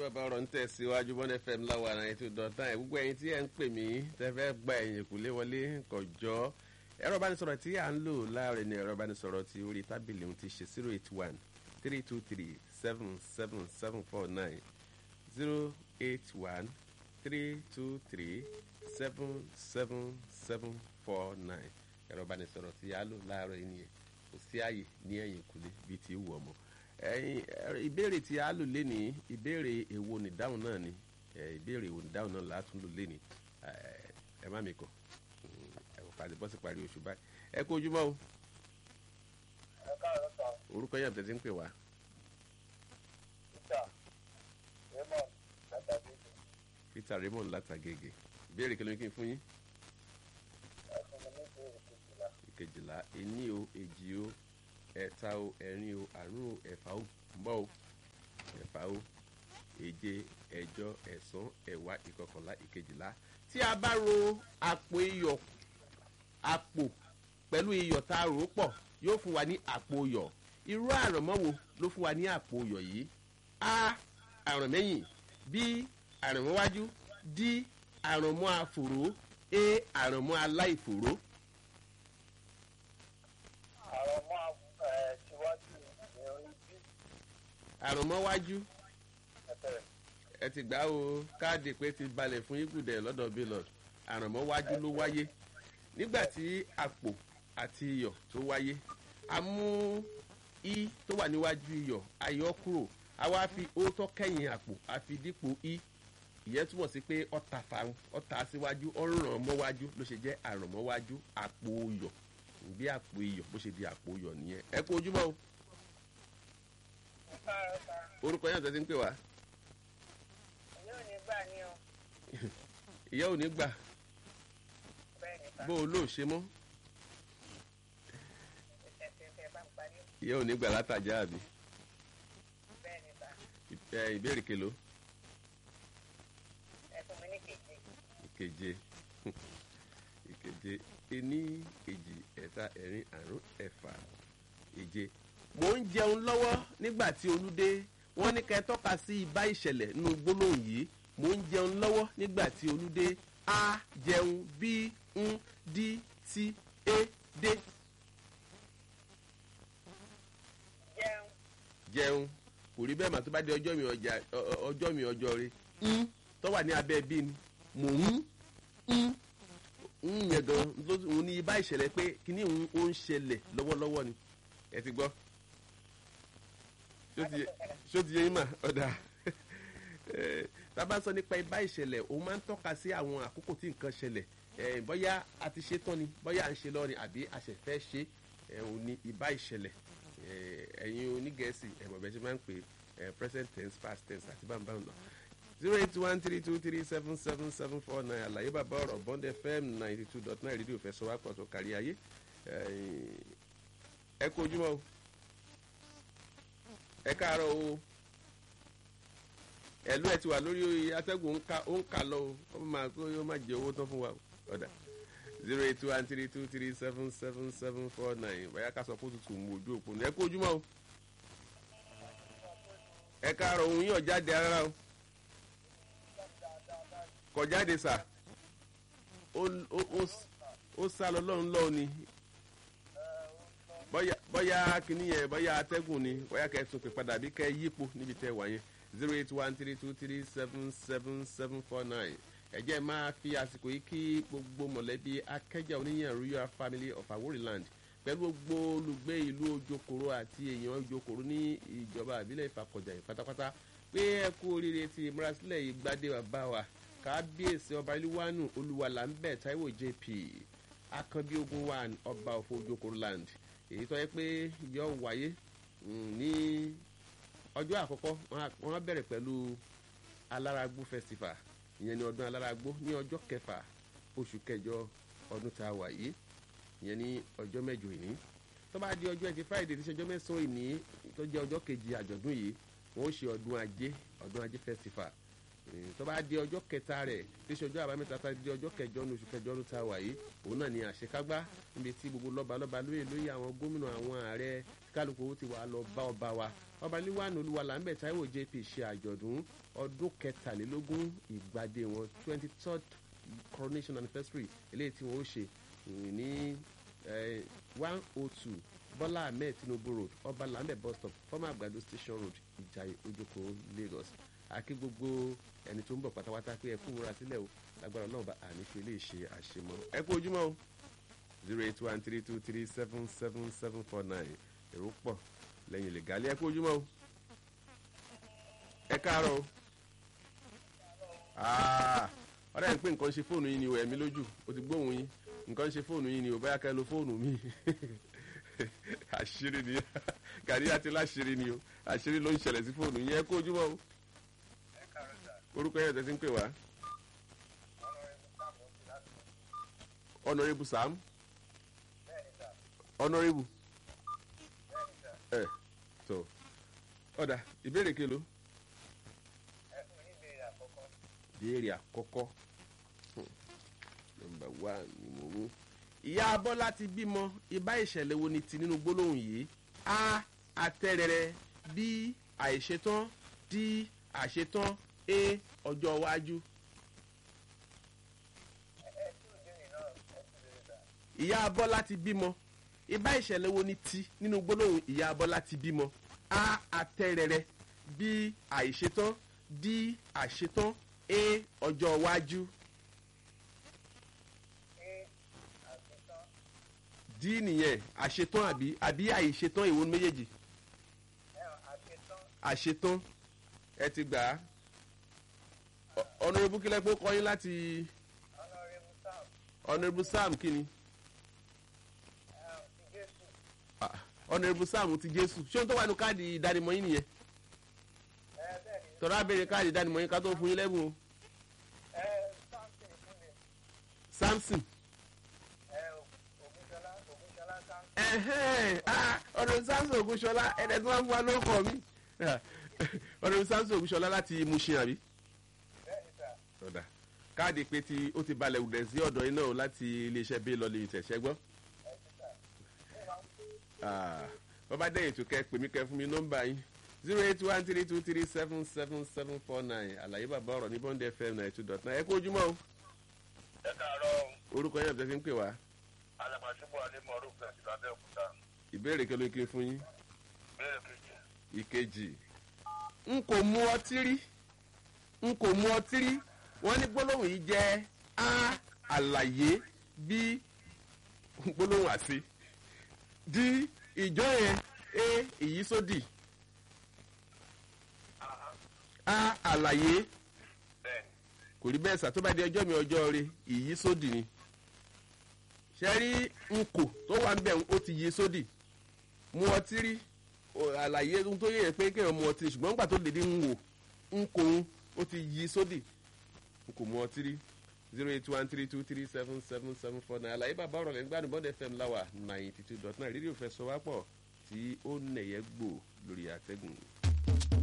bàbá ọ̀rọ̀ ń tẹ̀síwájú bọ́n fm láwa náà ètò dọ̀tán ẹ̀ gbogbo ẹ̀yin tí ẹ̀ ń pè mí tẹ́ fẹ́ gba ẹ̀yìn kùlé wọlé kọjọ́ ẹ̀rọ ìbánisọ̀rọ̀ tí à ń lò láàrin ní ẹ̀rọ ìbánisọ̀rọ̀ tí orí tábìlì ohun ti ṣe zero eight one three two three seven seven seven four nine zero eight one three two three seven seven seven four nine ẹ̀rọ ìbánisọ̀rọ̀ tí a lò láàárọ̀ yìí nìyẹn kò sí àyè ní ẹ̀yìn kùlé bíi ti wù ọmọ ẹyin ìbéèrè tí a lò léni ìbéèrè èwo nìdáhùn náà ni ìbéèrè èwo nìdáhùn náà látún lò léni ẹ má mi kọ ẹ kò pàdé bọ́sì parí oṣù báyìí ẹ kó ojúmọ́ o ẹ káàárọ̀ sá orúkọ yẹn tẹ̀sí ń pè wá peter raymond látàgéjì peter raymond látàgègè ìbéèrè kí ló ń kí n fún yín ẹ fún mi ní ìbéèrè kejìlá ìkejìlá ení o èjì o ẹ̀ta o ẹ̀rin o àrún o ẹ̀fà o mbọ́ o ẹ̀fà o èje ẹ̀jọ ẹ̀sán ẹ̀wá ìkọkànlá ìkejìlá tí a bá ro àpò iyọ̀ àpò pẹ̀lú iyọ̀ tá a rò ó pọ̀ yóò fún wa ní àpò iyọ̀ irú àrànmọ́ wo ló fún wa ní àpò iyọ̀ yìí a àrànmẹ́yìn b àrànmọ́wájú d àrànmọ́ àfòró a àrànmọ́ aláìfòró. àwọn ọmọ ẹ síwájú ìrìn bí àrànmọ́wájú ẹsẹ̀ ẹ ti gbà o káàdì pé ti balẹ̀ fún igudẹ lọ́dọ̀ bílọ̀d àrànmọ́wájú ló wáyé nígbà tí àpò àti iyọ̀ tó wáyé a mú i tó wà níwájú iyọ̀ a yọ kúrò a wá fi ó tọ́ kẹ́yìn àpò a fi dípò i ìyẹn túmọ̀ sí pé ọ̀tà fáwọn ọ̀tà síwájú ọ̀ràn mọ́wájú ló ṣe jẹ́ àrànmọ́wájú àpò iyọ̀ bí àpò iyọ̀ bó ṣe di àpò iyọ̀ nìyẹn ẹ kú ojúmọ́ o ẹ káàárọ̀ sá orúkọ yẹn àtẹ̀sí ń pè wá yóò ní gbà ní o ìyá ò ní gbà bẹ́ẹ̀ ni sá bó o lóò ṣe mọ́ ẹsẹ̀ tẹ bá ń parí ìyá ò ní gbà látàjà àbí bẹ́ẹ̀ ni sá ẹ ìbéèrè kelo ẹ fún mi ní kejì ìkeje ìkeje ení èjì ẹ̀ta ẹ̀rin àrún ẹ̀fà èje. mò ń jẹun lọ́wọ́ nígbà tí olú dé wọ́n ní kẹ́ ẹ tọ́ka sí ibà ìṣẹ̀lẹ̀ nínú gbólóhùn yìí mò ń jẹun lọ́wọ́ nígbà tí olú dé a jẹun b ń d t e dé jẹun jẹun kò rí bẹ́ẹ̀ mà tó bá di ọjọ́ mi ọjà ọ- ọ- ọjọ́ mi ọjọ́ rẹ ń tó wà ní abẹ́ bí ni mò ń ń ń yẹn gan ló òun ní ibà ìṣẹ̀lẹ̀ pé kíní òun ó ń ṣẹlẹ̀ lọ́wọ́lọ́wọ́ ni ẹ ti gbọ́ ṣó ti yé- ṣó ti yé yín mà ọ̀dà Eh, tá a bá sọ nípa ibà ìṣẹ̀lẹ̀ òun máa ń tọ́ka sí àwọn àkókò tí nǹkan ṣẹlẹ̀ Eh, bóyá a ti ṣe tán ni bóyá à ń ṣe lọ́rin àbí a ṣẹ̀ fẹ́ ṣe é òun ní ibà ìṣẹ̀lẹ̀ Eh, ẹ̀yin onígẹ̀ẹ́sì ẹ̀mọ̀ bẹ́ẹ̀ ṣe máa ń pè é present tense past tense àti bámbá ọ̀nà zero eight one three two three seven seven seven four nine àlàyé bàbá ọ̀rọ̀ bond fm ninety two dot nine rédíò fẹsọ̀ wá pọ̀ tó kárí ayé Eh, ẹ kú ojúmọ́ o ẹ káàárọ̀ o ẹ̀lú ẹ̀ ti wà lórí atẹ́gùn ó ń ka ó ń kà lọ o ó máa kó yóò má jẹ owó tán fún wa o ọ̀dà zero eight one three two three seven seven seven four nine bóyá ká sọ pé ó tutù mú ojú òpó ní ẹ kú ojúmọ́ o ẹ káàárọ̀ òun yóò jáde rárá o kọ jáde sà ó ó- ó- ó sá lọ lọ́run lọ́ọ̀ ni bọ́yá bọ́yá kìíní yẹn bọ́yá atẹ́gùn ni bọ́yá kẹ́ ẹ tún pè padà bí kẹ́ ẹ yípo níbi tẹ́ ẹ wà yẹn zero eight one three two three seven seven seven four nine ẹ̀jẹ̀ máa fi àsìkò yìí kí gbogbo mọ̀lẹ́bí akẹ́jà oníyàn royal family of aworiland pẹ̀lú gbogbo olùgbé ìlú ojokoro àti èèyàn ojokoro ní ìjọba àbílẹ̀ ìfàkọ̀jà yìí pátápátá pé ẹ kú oríire ti ìmúrasílẹ̀ yìí gbadé bàbá wa kábíyèsí ọba ìlúwánu olúwalà ń bẹ̀ taiwo jp akànbí ogun wa ọba òfò ojokoro land èyí tó yẹ pé yọ wáyé mm, ní ọjọ́ àkọ́kọ́ wọ́n á- wọ́n á bẹ̀rẹ̀ pẹ̀lú alárágbó festival ìyẹn ní ọdún alárágbó ní ọjọ́ kẹfà oṣù kẹjọ ọdún tá a wà yìí ìyẹn ní ọjọ́ mẹ́jọ ìní tó bá di ọjọ́ ẹtì friday tí ṣe ọjọ́ mẹ́sàn-án ìní tó jẹ́ ọjọ́ kejì àjọ̀dún yìí wọ́n ó ṣe ọdún ajé ọdún ajé festival Eh, tó bá di ọjọ́ kẹta rẹ̀ tí ṣe ọjọ́ àbámẹ́ta tá a di ọjọ́ kẹjọ ní oṣù kẹjọ ọdún tá a wà yìí òun náà ni àṣekágbá níbi tí gbogbo lọ́ba lọ́ba lóye lóye àwọn gómìnà àwọn ààrẹ kálukú ti wà lọ bá ọba wa ọba níwáàánú olúwalàmbẹ̀ taiwo jp ṣe àjọ̀dún ọdún kẹtàlélógún ìgbàdé wọn twenty third coronation anniversary eléyìí tí wọ́n ó ṣe ní one oh two bọ́lá ahmed tinubu road ọba lambẹ̀ bus stop former àgbàdo station road ìjàyè ojoko lagos àkí gbogbo ẹni tó ń bọ̀ pátápátá pé ẹ kú múra sílẹ̀ o lágbára náà bá àníṣe lè ṣe àṣemọ́ ẹ kú ojúmọ́ o zero eight one three two three seven seven seven four nine èrò pọ̀ lẹ́yìn lè gálẹ́ ẹ kú ojúmọ́ o ẹ káàárọ̀ o ọ̀rẹ́ ẹ̀ ń pè nǹkan ṣe fóònù yín ni o ẹ̀mí lójú o ti gbóhùn yín nǹkan ṣe fóònù yín ni o báyà ká ẹ lo fóònù mi àṣírí ni gàrí àti láṣírí ni o àṣírí ló ń ṣẹlẹ̀ sí fóònù yín ẹ kú ojúmọ́ o orúkọ yẹn tẹ̀sí ń pè wá. honourable sam honourable ẹ tó ọ̀dà ìbéèrè kelo ìbéèrè àkọ́kọ́ nọmba one ni mo mú. ìyá bọ́lá ti bímọ ibà ìṣẹ̀lẹ̀ wo ni ti nínú gbólóhùn yìí a àtẹ̀rẹ̀rẹ̀ b àìṣetán d àṣetán a ọjọ́ iwájú. ìyá bọ́lá ti bímọ ibà ìṣẹ̀lẹ̀ wo ni ti nínú gbólóhùn ìyá bọ́lá ti bímọ a àtẹ̀rẹ̀rẹ̀ b àìṣetán d àṣetán a ọjọ́ iwájú. d nìyẹn àṣetán àbí àbí àìṣetán ìwọ méjèèjì àṣetán ẹ ti gbà á ọ̀nà ibùkílẹ̀ pé ó kọ́ yín láti ọ̀nà sam kí ni ọ̀nà sam ti jésù ṣé ohun tó wà ní káàdì ìdánimọ̀ yín nìyẹn tọ́lá béèrè káàdì ìdánimọ̀ yín ká tó fún yín lẹ́bùn o samson ọ̀nà samson ogunṣọlá ẹ̀ẹ́dẹ̀ tí wọ́n fún wa ló kọ́ mi ọ̀nà samson ogunṣọlá láti mushin àbí. ọ̀dà káàdì pé tí ó ti balẹ̀ wùdẹ̀ sí ọ̀dọ̀ iná o láti iléeṣẹ́ bí lọ́ọ́ lè tẹ̀sẹ̀ gbọ́. wọ́n bá dẹ́yìn tó kẹ́ pè mí kẹ́ fún mi nọ́mbà yín zero eight one three two three seven seven seven four nine àlàyé bàbá ọ̀rọ̀ ní bond fm ninety two dot nine ẹ kú ojúmọ́ o. ẹ káàárọ̀ orúkọ yẹn àbẹ̀tẹ̀ fi ń pè wá. alàpàṣípò anímọ̀ọ́rù fẹ̀sì lábẹ́òkúta ìbéèrè kí ló ké fún yín. béèrè kejì ìkejì n kò mu ọtí rí n kò mu ọtí rí wọ́n ní gbólóhùn yìí jẹ́ a àlàyé bí gbólóhùn àti d ìjọ yẹn a ìyísódì a àlàyé bẹ́ẹ̀ni kò rí bẹ́ẹ̀ sà tó bá di ọjọ́ mi ọjọ́ rẹ ìyísódì ni ṣe rí nkò tó wà ń bẹ̀ ó ti yí sódì mu ọtí rí o- àlàyé ohun tó yẹ pé kéèyàn mu ọtí ṣùgbọ́n nígbà tó lè dé ń wò ń kò ń ó ti yí sódì n kò mu ọtí rí zero eight one three two three seven seven seven four nine àlàyé bàbá ọ̀rọ̀ lẹ́nu gbádùn bọ́dẹ̀ fm láwà ninety two dot nine rédíò fẹ́ sọ wá pọ̀ tí ó nẹ̀yẹ́ gbò lórí àtẹ́gùn.